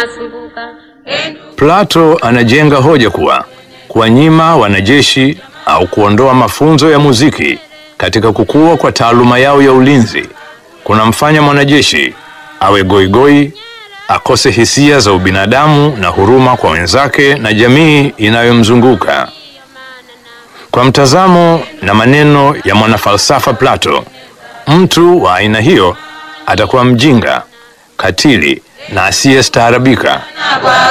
masumbuka Enu Plato anajenga hoja kuwa kuwanyima wanajeshi au kuondoa mafunzo ya muziki katika kukua kwa taaluma yao ya ulinzi kunamfanya mwanajeshi awe goigoi, akose hisia za ubinadamu na huruma kwa wenzake na jamii inayomzunguka. Kwa mtazamo na maneno ya mwanafalsafa Plato, mtu wa aina hiyo atakuwa mjinga, katili na asiyestaarabika. kwa